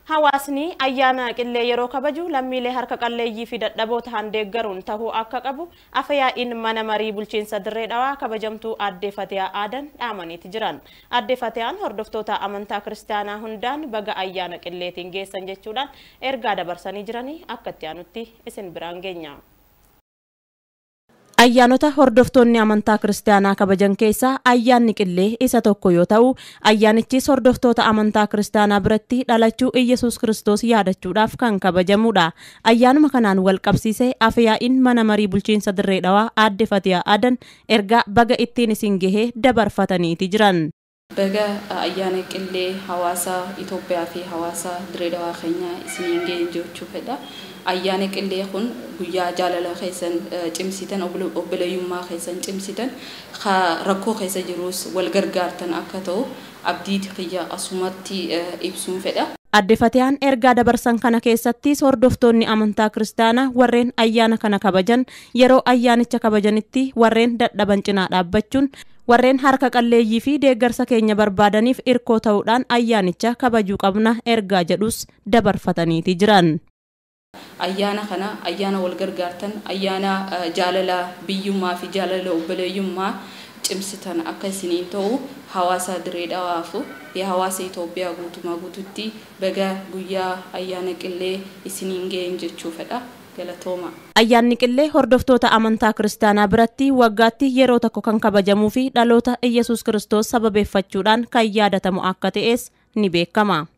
Hawaasni ayyaana qillee yeroo kabaju lammiilee harka qalleeyyii fi dadhaboo ta'an deeggaruun tahuu akka qabu afayaa'iin mana marii bulchiinsa dirree dhawaa kabajamtuu aadde Fatiyaa Aadan dhaamaniiti jiran. Aadde Fatiyaan hordoftoota amantaa kiristaanaa hundaan baga ayyaana qilleetiin geessan jechuudhaan ergaa dabarsanii jiranii akka itti aanutti isin biraan geenya. Ayyaanota hordoftoonni amantaa kiristaanaa kabajan keessaa ayyaanni qillee isa tokko yoo ta'u ayyaanichis hordoftoota amantaa kiristaanaa biratti dhalachuu Iyyasuus Kiristoos yaadachuudhaaf kan kabajamudha. Ayyaanuma kanaan wal qabsiisee afyaa'iin mana marii bulchiinsa dirree dhawaa aadde Fatiyaa Aadan ergaa baga ittiin isin gahee dabarfataniiti jiran. Baga ayyaana qillee hawaasa Itoophiyaa fi hawaasa dirree dhawaa keenya isiniin ga'e jechuu fedha. ayyaana qillee kun guyyaa jaalala keessan cimsitan obboleeyyummaa keessan cimsitan rakkoo keessa jirus wal gargaartan akka ta'u abdii kiyya asumatti ibsuun fedha. Aadde Fatiyaan ergaa dabarsan kana keessattis hordoftoonni amantaa kiristaanaa warreen ayyaana kana kabajan yeroo ayyaanicha kabajanitti warreen dadhaban cinaa dhaabbachuun warreen harka qalleeyyii fi deeggarsa keenya barbaadaniif irkoo ta'uudhaan ayyaanicha kabajuu qabna ergaa jedhus dabarfataniiti jiran. ayyaana kana ayyaana wal gargaartan ayyaana jaalala biyyummaa fi jaalala obboleeyyummaa cimsitan akka isiniin ta'u hawaasa dirree dhawaafu fi hawaasa Itoophiyaa guutumaa guututti baga guyyaa ayyaana qillee isiniin ga'een jechuu fedha. galatooma. Ayyaanni qillee hordoftoota amantaa kiristaanaa biratti waggaatti yeroo tokko kan kabajamuu fi dhaloota Iyyasuus Kiristoos sababeeffachuudhaan kan yaadatamu akka ta'es ni beekama.